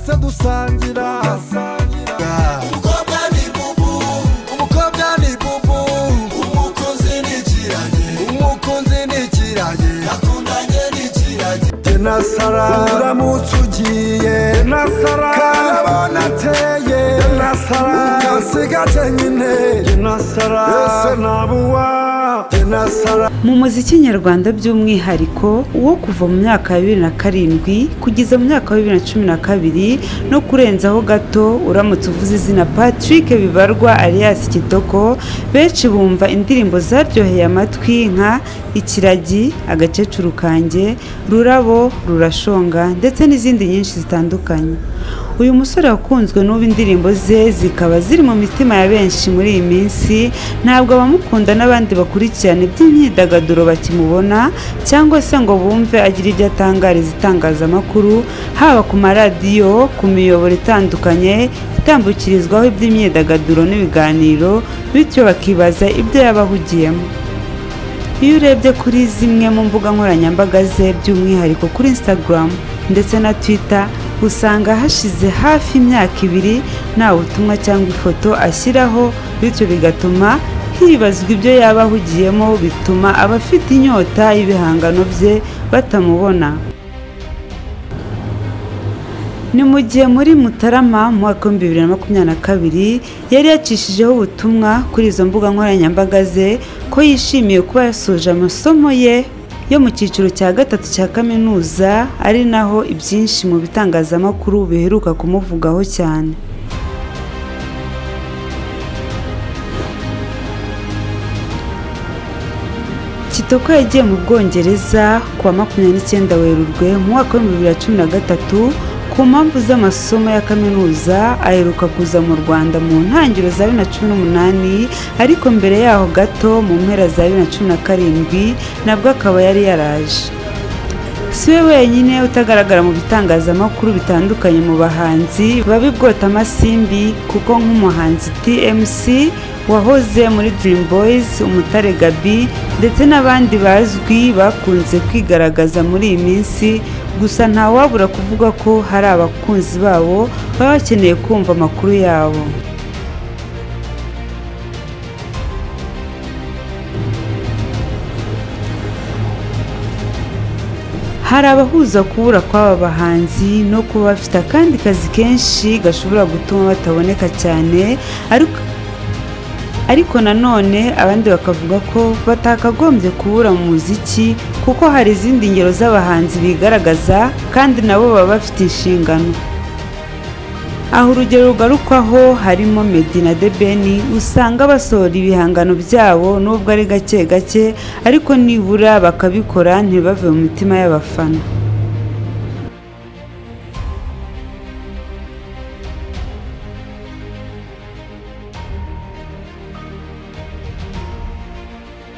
tugasangira umukobwa ni bubu umukobwa ni bubu umukunzi ni ikiragi umukunzi ni ikiragi yakundanye ni ikiragi tenasara uramutse ugiye tenasara karabona ateye tenasara ugasiga kenyine tenasara ese nabuwa tenasara mu muziki nyarwanda by'umwihariko wo kuva mu myaka ya bibiri na karindwi kugeza mu mwaka wa bibiri na cumi na kabiri no kurenzaho gato uramutse uvuze izina patrick bibarwa alias kitoko benshi bumva indirimbo zaryoheye amatwi nka ikiragi agakecuru kanjye rurabo rurashonga ndetse n'izindi nyinshi zitandukanye uyu musore wakunzwe n'ubu indirimbo ze zikaba ziri mu mitima ya benshi muri iyi minsi ntabwo abamukunda n'abandi bakurikirana iby'imyidagaduro bakimubona cyangwa se ngo bumve agira ibyo atangariza itangazamakuru haba ku maradiyo ku miyoboro itandukanye itambukirizwaho iby'imyidagaduro n'ibiganiro bityo bakibaza ibyo yaba ahugiyemo iyo urebye kuri zimwe mu mbuga nkoranyambaga ze by'umwihariko kuri instagram ndetse na twitter usanga hashize hafi imyaka ibiri nta butumwa cyangwa ifoto ashyiraho bityo bigatuma hibazwa ibyo yaba ahugiyemo bituma abafite inyota y'ibihangano bye batamubona ni mu gihe muri mutarama mu mwaka w'ibihumbi bibiri na makumyabiri na kabiri yari yacishijeho ubutumwa kuri izo mbuga nkoranyambaga ze ko yishimiye kuba yasoje amasomo ye yo mu cyiciro cya gatatu cya kaminuza ari naho ibyinshi mu bitangazamakuru biheruka kumuvugaho cyane kitoko yagiye mu bwongereza ku wa makumyabiri n'icyenda werurwe mu mwaka w'ibihumbi bibiri na cumi na gatatu ku mpamvu z'amasomo ya kaminuza aheruka kuza mu rwanda mu ntangiriro za bibiri na cumi n'umunani ariko mbere yaho gato mu mpera za bibiri na cumi na karindwi nabwo akaba yari yaraje si we wenyine utagaragara mu bitangazamakuru bitandukanye mu bahanzi babibwota amasimbi kuko nk'umuhanzi tmc wahoze muri Dream Boys umutare gabi ndetse n'abandi bazwi bakunze kwigaragaza muri iyi minsi gusa ntawabura kuvuga ko hari abakunzi babo baba bakeneye kumva amakuru yabo hari abahuza kubura kw'aba bahanzi no kuba bafite akandi kazi kenshi gashobora gutuma bataboneka cyane ariko ariko nanone abandi bakavuga ko batakagombye kubura mu muziki kuko hari izindi ngero z'abahanzi bigaragaza kandi nabo baba bafite inshingano aha urugero rugarukwaho harimo Meddy na The Ben usanga basohora ibihangano byabo nubwo ari gake gake ariko nibura bakabikora ntibave mu mitima y'abafana